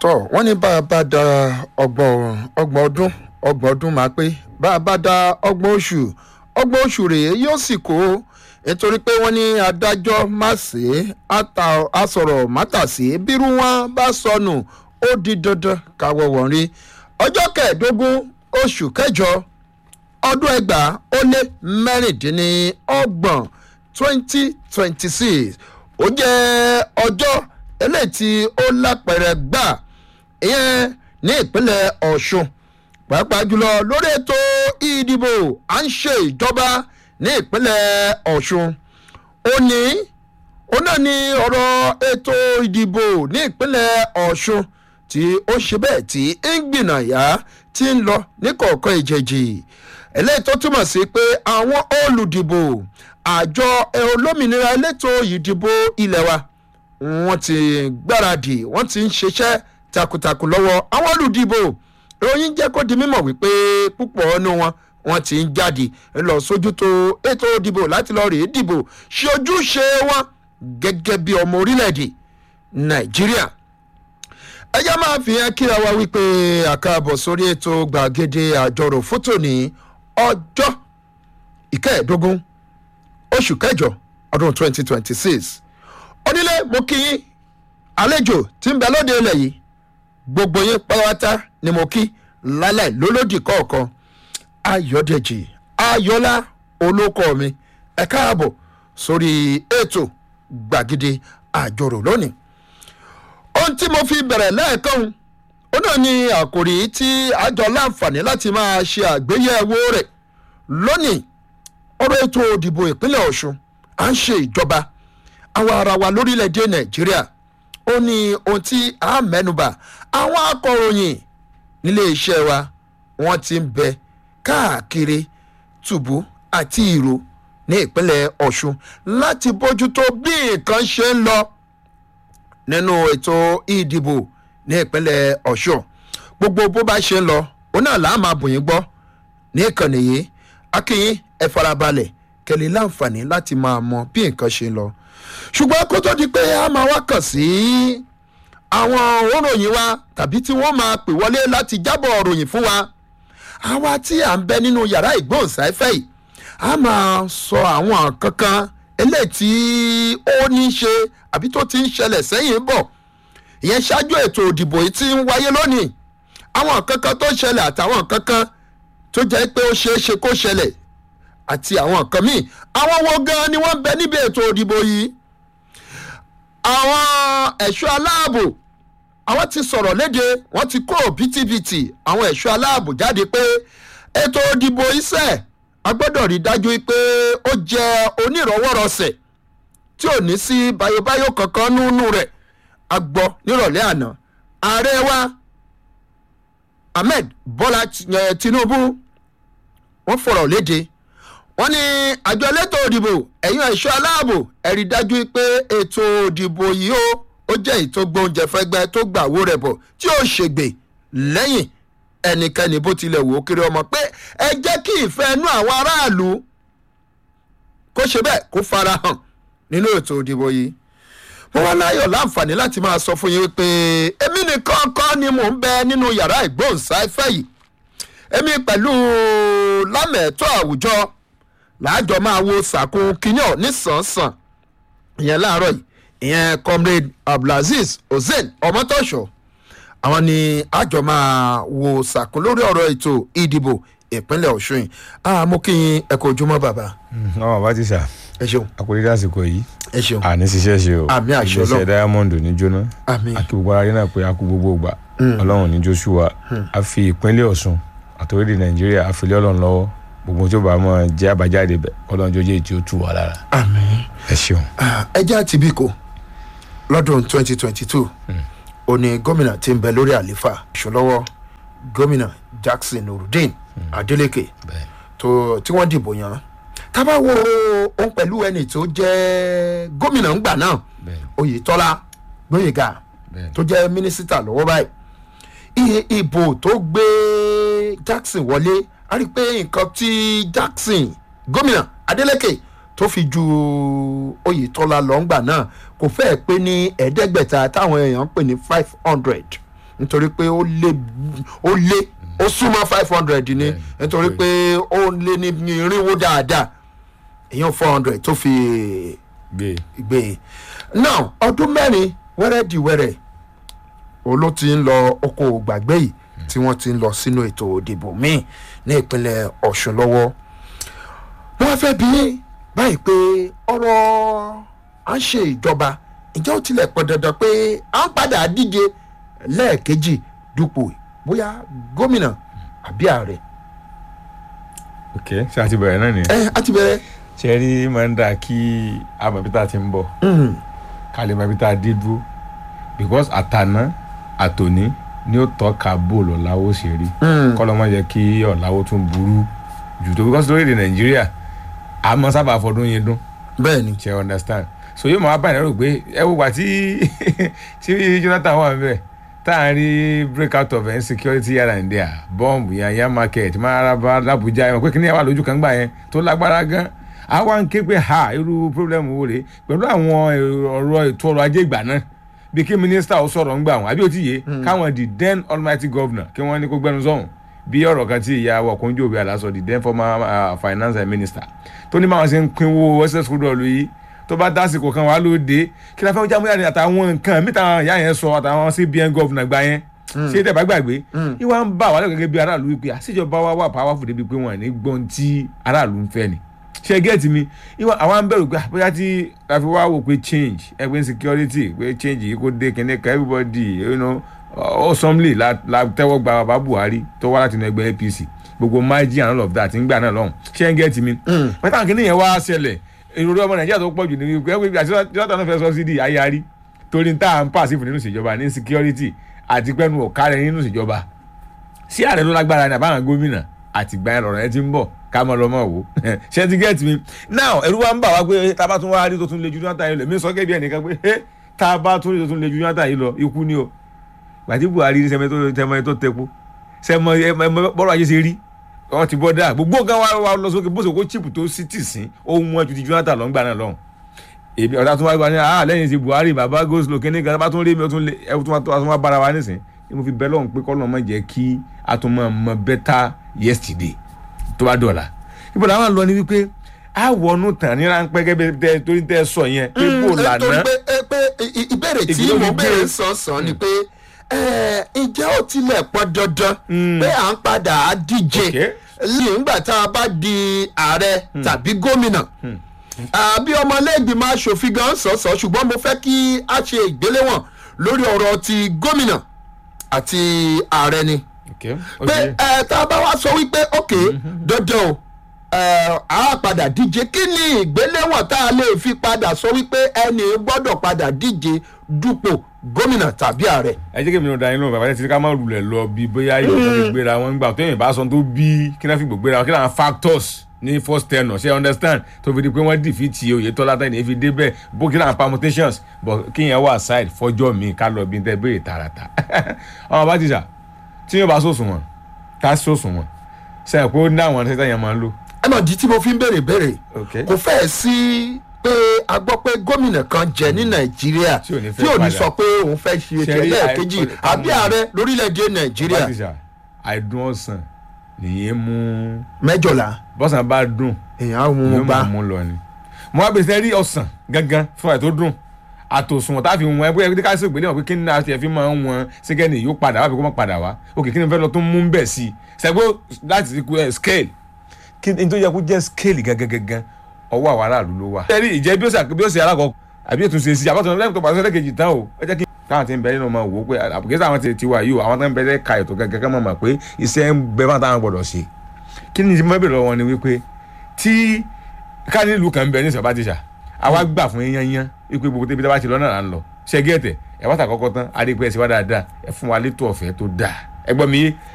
tọ́ wọ́n ní bá a bá da ọgbọ̀n ọgbọ̀n ọdún ọgbọ̀n ọdún máa pé bá a bá da ọgbọ̀n oṣù ọgbọ̀n oṣù rèé yóò sì kó nítorí pé wọ́n ní adájọ́ má ṣe àsọ̀rọ̀ mátàsí bírú wọn bá sọnù ó di dandan káwọ́ wọ̀n rí ọjọ́ kẹẹ̀ẹ́dógún oṣù kẹjọ ọdún ẹgbàá ó lé mẹ́rìndínlọ́gbọ̀n twenty twenty six ó jẹ́ ọjọ́ eléyìí tí ó lápẹ̀rẹ̀ gbà ìyẹn ní ìpínlẹ̀ ọ̀ṣun pàápàá jùlọ lórí ètò ìdìbò à ń ṣe ìjọba ní ìpínlẹ̀ ọ̀ṣun òní ó náà ní ọ̀rọ̀ ètò ìdìbò ní ìpínlẹ̀ ọ̀ṣun tí ó ṣe bẹ́ẹ̀ tí ń gbìnàyà ti ń lọ ní kọ̀ọ̀kan ìjẹ̀jì eléyìí tó túmọ̀ sí pé àwọn olùdìbò àjọ olómìnira elétò ìdìbò ilẹ̀ wa wọ́n ti gbáradì wọ́n ti ń ṣiṣẹ́ takuntakun lọ́wọ́ àwọn olùdìbò ìròyìn jẹ́ kó di mímọ̀ wípé púpọ̀ ọ̀nù wọn wọ́n ti ń jáde lọ sójú tó ètò ìdìbò láti lọ rèé dìbò ṣe ojúṣe wọn gẹ́gẹ́ bí ọmọ orílẹ̀-èdè nàìjíríà ẹjẹ́ máa fi hàn kíra wa wípé àkàbọ̀ sórí ètò gbàgede àjọrò fótó ní ọjọ́ ìkẹẹ̀ẹ́dógún oṣù kẹjọ ọdún 2026 onílé mo kí yín àlejò tí ń bẹ lóde ilẹ̀ yìí gbogbo yín pátá ni mo kí lálẹ́ lólódì kọ̀ọ̀kan ayọ̀dẹ̀jì ayọ̀lá olóko mi ẹ káàbọ̀ sórí ètò gbàgede àjọrò lónìí ohun tí mo fi bẹ̀rẹ̀ lẹ́ẹ̀kan ó náà ní àkòrí tí àjọ láǹfààní láti máa ṣe àgbéyẹ̀wò rẹ̀ lónìí ọ̀rọ̀ ètò òdìbò ìpínlẹ̀ ọ̀ṣun à ń ṣe ìjọba àwọn ara wa lórílẹ̀‐èdè nàìjíríà ó ní ohun tí a mẹ́nuba àwọn akọ̀ròyìn nílé iṣẹ́ wa wọ́n ti ń bẹ káàkiri tùbú àti ìró ní ìpínlẹ̀ ọ̀ṣun láti bójútó bí nǹkan ṣe ń lọ nínú ètò ìdìbò ní ìpínlẹ̀ ọ̀ṣun gbogbo bó bá ṣe ń lọ òun náà làá máa bùn yín gbọ́ ní ìkànnì yìí akínyín ẹ farabalẹ̀ kẹlẹ́ láǹfààní láti máa mọ bí nǹkan ṣe ń lọ ṣùgbọ́n kó tó di pé a máa wá kàn sí àwọn òròyìn wa tàbí tí wọ́n máa pè wọlé láti jábọ̀ òròyìn fún wa àwa tí à ń bẹ nínú yàrá ìgbóhùnsáfẹ́ yìí a máa sọ àwọn kankan eléyìí tí ó ní í ṣe àbí tó ti ń ṣẹlẹ̀ sẹ́yìn bọ̀ ìyẹn ṣáájú ètò òdìbò yìí ti ń wáyé lónìí àwọn kankan tó ṣẹlẹ̀ àtàwọn kankan tó jẹ́ pé ó ṣeé ṣe kó ṣẹlẹ̀ àti àwọn nǹkan míì àwọn wo gan ni wọ́n ń bẹ níbi ètò òdìbò yìí àwọn ẹ̀ṣọ́ aláàbò àwọn ti sọ̀rọ̀ léde wọ́n ti kó bìtìbìtì àwọn ẹ̀ṣọ́ aláàbò jáde pé ètò òdìbò iṣẹ́ a gbọ́dọ̀ rí dájú pé ó jẹ́ onírọ̀wọ́rọ̀sẹ̀ tí ò ní sí bayobayo kankan nínú rẹ̀ a gbọ́ nírọ̀lẹ́ àná ààrẹ wa ahmed bọ́lá tinubu wọ́n fọ̀rọ̀ léde wọ́n ní àjọ elétò òdìbò ẹ̀yìn ẹ̀ṣọ́ aláàbò ẹ̀rí dájú pé ètò òdìbò yìí ó ó jẹ́ èyí tó gbóúnjẹ fẹ́gbẹ́ tó gbà wó rẹ̀ bọ̀ tí ó ṣègbè lẹ́yìn ẹnikẹ́ni bó tilẹ̀ wò ó kiri ọmọ pé ẹ jẹ́ kí ìfẹ́ inú àwọn aráàlú kó ṣe bẹ́ẹ̀ kó fara hàn nínú ètò òdìbò yìí mo wá láyọ̀ láǹfààní láti máa sọ fún yín pé èmi nìkan kọ́ ni mò ń bẹ nínú yàrá ìgbóhùnsáfẹ́ yìí èmi pẹ̀lú lámẹ̀ẹ́tọ́ àwùjọ láàjọ máa wo sàkún kínyàn nísànsàn ìyẹn láàárọ̀ yìí ìyẹn comrade abdulaziz hussein ọmọtọ́ṣọ àwọn ni àjọ máa wo sàkún lórí ọ̀rọ̀ ètò ìdìbò ìpínlẹ̀ ọ̀ṣun yìí àmọ́ kí n ẹ̀kọ́ ojúmọ́ bàbá. ọmọ bá ti sà ẹ ṣeun akórídé àsìkò yìí ẹ ṣeun àní ṣiṣẹ́ ṣe o Àmì àṣẹ Ọlọ́run. iléeṣẹ́ diamond ní jóná àmì akí gbogbo ara rí náà pé a kú gbogbo ìgbà ọlọ́run ní joshua a fi ìpínlẹ̀ ọ̀ṣun àtòrídé nàìjíríà a fi lé ọlọ́run lọ́wọ́ gbogbo tí ó bá mọ̀ jẹ́ àbájáde bẹ̀ ọlọ́run jọjọ́ èyí tí ó tù wá lára àmì ẹ ṣeun. ẹjẹ́ àti bíkò lọ́dún 2022 ó ní gómìnà tí ń bẹ lórí àlééfà ìṣòlọ́wọ́ gómìnà jackson nurudeen adeleke bẹ́ẹ̀ tó tí wọ́n dìbò yàn tábà wo òun pẹ̀lú ẹni tó jẹ́ gómìnà ńgbà náà bẹ́ẹ̀ oyetola gbóyèga bẹ́ẹ̀ tó jẹ́ mínísítà lọ́wọ́ báyìí iye ìbò tó gbé jackson wọlé a rí i pé nǹkan tí jackson gómìnà adeleke tó fi ju oyetola lọ́ngbà náà kò fẹ́ẹ̀ pé ní ẹ̀ẹ́dẹ́gbẹ̀ta táwọn èèyàn ń pè ní five hundred nítorí pé ó lé ó lé ó súnmọ́ five hundred ni Bẹ́ẹ̀ni. nítorí pé ó lé ní ní irínwó dáadáa èèyàn four hundred tó fi gbé gbé e now ọdún mẹ́rin wẹ́rẹ́ di wẹ́rẹ́ òun ló ti ń lọ oko gbàgbé yìí tí wọ́n ti ń lọ sínú ètò òdìbò míì ní ìpínlẹ̀ ọ̀ṣun lọ́wọ́ wọ́n fẹ́ bí báyìí pé ọ̀rọ̀ à ń ṣe ìjọba ǹjẹ́ ó tilẹ̀ pọn dandan pé à ń padà díje lẹ́ẹ̀kejì dupò bóyá gómìnà àbí ààrẹ ok ṣé a ti bẹ̀rẹ̀ náà nìyẹn. ẹ á ti bẹ̀rẹ̀ ṣe rí máa ń dà kí amọ̀bítà ti ń bọ̀ Mm, ká lè mọ ibi tá a dé dúró because àtàná àtòní ni ó tọ́ka bóòlù ọ̀làwọ̀ ṣe rí mm, kọ́ ló máa jẹ́ kí ọ̀làwọ̀ tún burú jù tó because lórílẹ̀ nàìjíríà a máa sábà fọdún yẹn dún bẹ́ẹ̀ ni ṣe understand so yóò máa bá ìnáwó pé ẹ wo gbà tí tí jonathan wà níbẹ̀ tá à ń rí break out of insecurity here and there bomb yanya market maraba labuja ẹ mọ̀ pé kí ni ẹ wà lójú kan gbà yẹn tó lágbára gan àwa ń ké pé ha irú problem wo rèé pẹ̀lú àwọn ọ̀rọ̀ ètò ọrọ̀ ajé ìgbà náà bí kí mínísítà ó sọ̀rọ̀ ńgbà wọn àbí ó ti yé káwọn the then almighty governor kí wọ́n ní kó gbẹnu sọ̀hún bí ọ̀rọ̀ kan tí ìyá wa Okonjo Iweala aláṣọ the then former uh, finance minister tó ní báwọn ṣe ń pinwó ss kúrò yìí tó bá dásìkò kan wà lóde kí la fẹ́ jáwé jáde àtàwọn nǹkan mìta ìyá yẹn sọ àtàwọn cbn governor gba yẹn ṣé tẹ̀ bá gbàgbé ìwà ń bá wà lẹ́kọ̀ọ́ gẹ́gẹ́ bí aráàlú wípé àṣìjọba wa wà powerful débi pé wọ́n ní gbọ́n tí aráàlú ń fẹ́ ni ṣe gẹ́ẹ̀tì mi ìwà àwọn ń bẹ̀rù pé bóyá tí a fi wá wò pé change ẹgbẹ́ insecurity pé change yìí kó dé kíní kan everybody you know awesomely la la tẹ́wọ́ gba bàbá Buhari tó wá láti inú ẹgbẹ́ APC gbogbo margin and all of that ń gbà náà lọ́hùn ṣé ń gẹ́ẹ̀tì mi pẹ̀tà kíní yẹn wá ṣẹlẹ̀ ìròrí ọmọ Nàìjíríà tó pọ̀ jù ní wípé ẹgbẹ́ àti jonathan náà fẹ́ subsidy ayárí torí tá à ń pàṣẹ fún nínú ìṣèjọba ní security àti pẹ́nu ọ̀kárẹ̀ nínú ìṣèjọba sí ààrẹ ló lágbára ní àbáwọn gómìnà àti ìgbà ẹ̀rọ rẹ ti ń bọ̀ ká mọ́ lọ́mọ́ wò ṣé ti get me now ẹ̀rú wa ń bà wá pé tá a bá tún wá rí tó tún lè ju jonathan yìí lọ mi sọ gẹ́gẹ́ bí ẹnìkan pé tá a bá tún rí tó tún lè ju jonathan yìí lọ ikú ni o gbàtí buhari sẹmẹ tó tẹmọ tó tẹpo sẹmọ bọ́rọ̀ ayé ṣe rí wọ́n ti bọ́ dáa gbogbo nǹkan wa wa lọ sókè bó ṣe kó chip tó sí tì sí ohun wọn ju ti jonathan lọ ń gbà náà lọ́hùn èmi ọ̀tá tún wá gba ní ah lẹ́yìn ti buhari bàbá goslo kíní kan bá tún rí mi ó tún lé ẹ tún wá bára wa nísìn ní mo fi bẹ́ lọ́hùn pé kọ́ lọ́mọ jẹ́ kí a tún mọ̀ mọ̀ better yesterday tó bá dọ̀la ibo làwọn lọ ni wípé a wọnú tàn ní ráńpẹ́ gẹ́gẹ́ torí tẹ́ sọ yẹn pé bó lànà nítorí pé pé ìbéèrè tí Ìgbìlódé mo gbé. béèrè sàn-sàn ni pé ǹjẹ́ ó tilẹ̀ pọn dandan pé à ń padà á díje Okay. lẹ́yìn ìgbà tá a bá di ààrẹ tàbí gómìnà àbí ọmọlẹ́gbìmọ̀ aṣòfin gan sọ̀sọ̀ ṣùgbọ́n mo fẹ́ kí a ṣe ìgbéléwọ̀n lórí ọ̀rọ̀ ti gómìnà àti ààrẹ ni Okay, ó pé ti yé. ẹ tá a bá wá sọ wípé ok dandan o ẹ á padà díje kí ni ìgbéléwọ̀n tá a lè fi padà sọ wípé ẹni gbọ́dọ̀ padà díje dupò gómìnà tàbí ààrẹ. ẹ jẹ́ kí èmi náà da yín lóhùn bàbá yẹn ti ká má rulẹ̀ lọ bí bóyá yóò fi gbéra wọn gbà tó yẹn bá sọ tó bí kí náà fi gbò gbéra wọn kí náà factors ní first tenor ṣe understand tó fi di pé wọ́n dìfìtì Oyètọ́lá tẹ́lẹ̀ èfi débẹ̀ bó kí náà permutations but kí yẹn wà side fọjọ́ mi ká lọ bí n tẹ́ béèrè tààràtà ọmọ bá ti sà tí yóò bá sòsùn wọn ká sòsùn wọn sẹ́yìn pé ó ní àwọn ṣẹ́tẹ̀ yẹn máa ń lò. ẹ mọ̀ di tí mo fi ń béèrè béèrè Okay. kò fẹ́ẹ̀ sí pé a gbọ́ pé gómìnà kan jẹ ní nàìjíríà Tí ò ní fẹ́ tí ò ní padà. sọ pé òun fẹ́ ṣe Ṣe ètò rí ẹlẹ́ẹ̀kejì àì- àbí ààrẹ lórílẹ̀‐èdè nàìjíríà bá ti sà àìdùn ọ̀sán nìyẹn mú mẹ́jọ̀lá bọ́sàn bá dùn èèyàn á mú yóò un bá máa mú lọ ni. mo wá bèsè rí ọ̀sán gangan fún ẹ̀ tó dùn àtòsùn tá a fi wọn ẹgbẹ́ ẹgbẹ́ ká sí ìgbélé wọn pé kí ni àti ẹ̀fín máa ń wọn ṣẹ́gẹ́ni yóò padà wá bí kò má padà wá òkè kí ni fẹ́ lọ tó mú bẹ̀ sí i ṣẹ́gbó láti kú ẹ̀ scale kí ni tó yẹ kó jẹ́ scale gangan gangan ọwọ́ àwọn aráàlú ló wà. ṣẹ́rí ìjẹ́ bí ó ṣe bí ó ṣe alákọ̀ọ́ àbí ètò ṣe sí àbátọ̀ lẹ́yìn tó pàṣẹ lẹ́kẹ̀jì tán o ẹ jẹ́ kí káwọn ti ń bẹ nínú ọmọ wò ó pé àbùkẹ́sẹ̀ àwọn ti ti wà yìí o àwọn tó ń bẹ lẹ́ka ètò gangan kan mọ̀ mọ̀ pé iṣẹ́ ń bẹ fún àtàwọn gbọ́dọ̀ ṣe kí ni ti mọ́ bẹ̀rẹ̀ lọ́wọ́ ni wípé tí ká nílùú kan bẹ ní ìsọ̀bá tíṣà àwa gbà fún yẹn yẹn wípé gbogbo tẹ́bi tá a bá ti lọ náà là ń lọ ṣe gẹ́tẹ̀ ẹ̀ wá tàkọ́kọ́ tán adé pé ẹ ṣe wá dáadáa ẹ fún wa létò ọ̀fẹ́ tó dáa ẹ gbọ́ mi yé